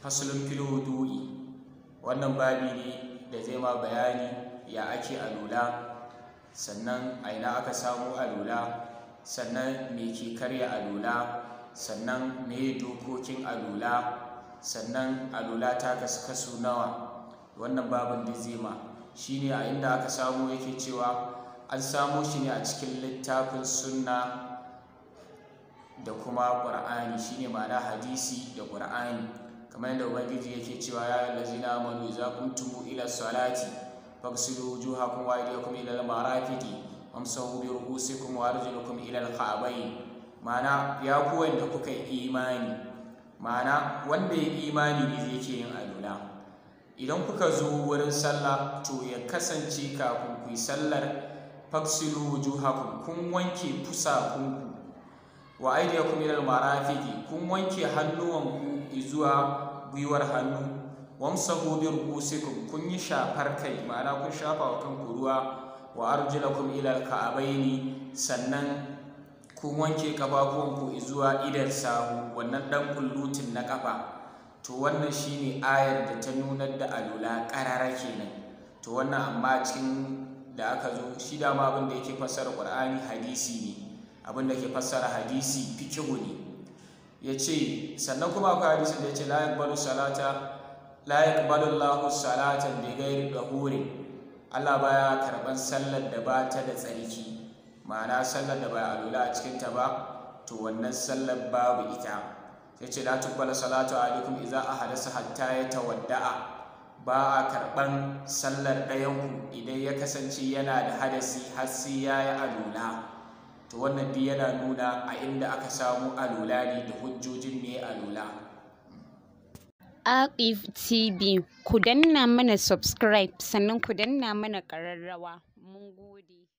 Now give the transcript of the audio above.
faslun fil wudu'i wannan babi ne da zai ma bayani ya ake alula sannan a ina aka samu alula sannan me ke karya alula sannan me dokokin alula sannan alula ta kasu kasu nawa wannan babin da zai ma shine a inda aka samu yake cewa an samo shi ne a cikin littafin sunna da kuma ƙur'ani shine ma'ana hadisi da ƙur'ani kamar yadda ubangiji yake cewa ya allazina amanu idza kuntum ila salati faghsilu wujuhakum wa aydiyakum ila al-marafiqi wamsahu bi ru'usikum wa arjulakum ila al-ka'bayn ma'ana ya ku wanda kuka yi imani ma'ana wanda ya imani ne zai ke yin alula idan kuka zo wurin sallah to ya kasance kafin ku yi sallar faghsilu wujuhakum kun wanke fusakunku wa aydiyakum ila al-marafiqi kun wanke hannuwanku zuwa gwiwar hannu wamsahu bi ru'usikum kun yi shafar kai ma'ana kun shafa wa kanku ruwa wa arjulakum ila al-ka'baini sannan kun wanke kafafuwanku zuwa idan sahu wannan dan kullutin na kafa to wannan shine ayar da ta nunar da alula karara kenan to wannan amma cikin da aka zo shi dama abin da yake fassara qur'ani hadisi ne abin da ke fassara hadisi fikihu ne ya ce sannan kuma akwai hadisin da ya ce la yaqbalu salata la yaqbalu Allahu salatan bi ghairi dahurin Allah baya karban sallar da ba ta da tsarki ma'ana sallar da baya alula a cikin ta ba to wannan sallar babu ita sai ce la tuqbalu salatu alaikum idza ahadasa hatta yatawadda'a ba a karban sallar ɗayanku idan ya kasance yana da hadasi har sai ya yi alula to wannan duk yana nuna a inda aka samu alula ne da hujjojin me alula Aqif TV ku danna mana subscribe sannan ku danna mana ƙararrawa mun gode